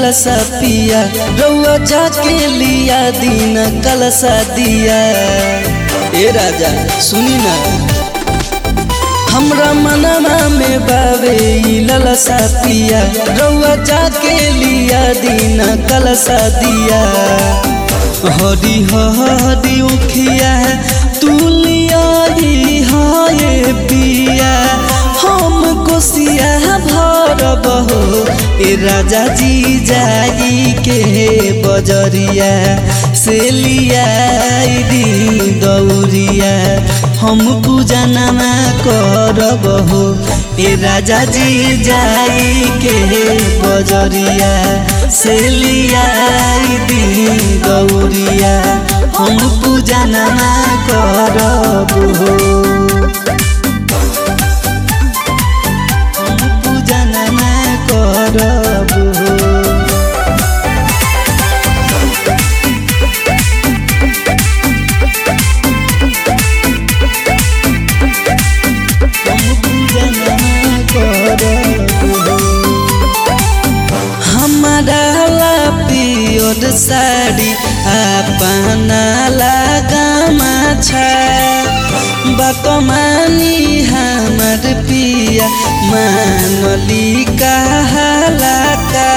ललसा पिया रउआ जाके लिया दिन कलसा दिया ए राजा सुनी ना हमरा मनवा में बावे ई ललसा पिया रउआ जाके लिया दिन कलसा दिया हरी हरी उखिया तू लिया हाय पिया हम कोसिया भरब हो ए राजा जी जाई के बजरिया से लिया दी दौरिया हम पूजा नमा करब हो ए राजा जी जाई के बजरिया से लिया दी दौरिया हम पूजा नमा करब हो हम पूजा नमा करब हो हमारा ला पियोर साड़ी अपना लगामा छ बकमानी हमर पिया मानली कहला का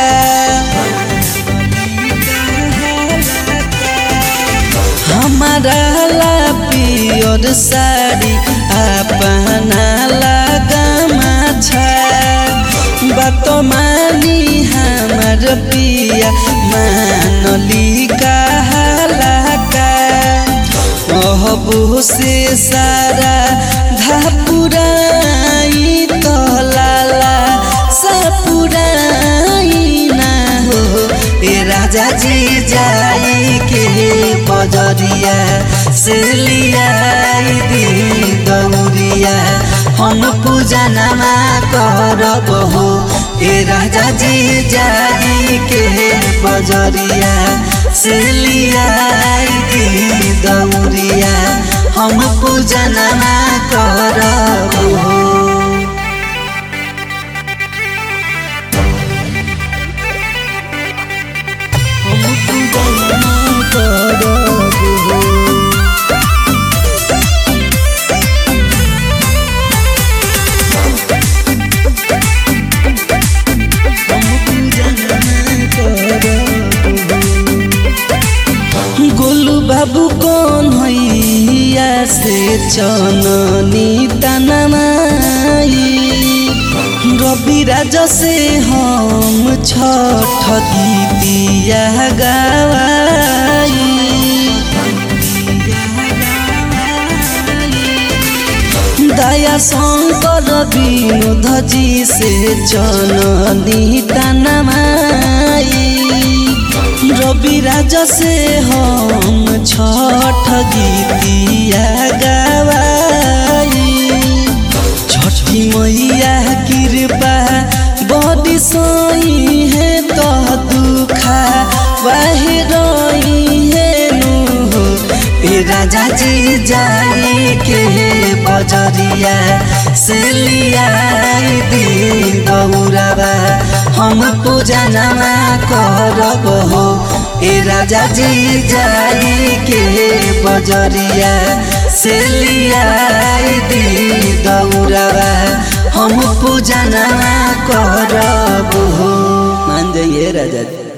हमारा ला पियोर साड़ी अपना लगामा छ बतमानी हमर पिया मानली कहला का अहबो से सारा धापुराई तो लाला सपुराई ना हो ए राजा जी जाई के बजरिया से लिया दी दौरिया हम पूजा नमा करब हो ए राजा जी जाई के बजरिया से लिया दी दौरिया हम पूजा नमा करब हो हम पूजा नमा करब हो गोलू बाबू कौन हैया से चननी तनमाई रवि राजा से हम छठ गीतिया गवाई दया शंकर विनोद जी से चननी तनमाई रवि राजा से हम छठ गीतिया गवाई छठी मैया कृपा बड़ी सोई है तो दुखा वह रोई है नु हो ए राजा जी जाई के बजरिया से लिया दी गौरवा हम पूजा नमा करब हो ए राजा जी जाई के बजरिया से लिया दी गौरवा हम पूजा नमा करब हो मान जाइए राजा जी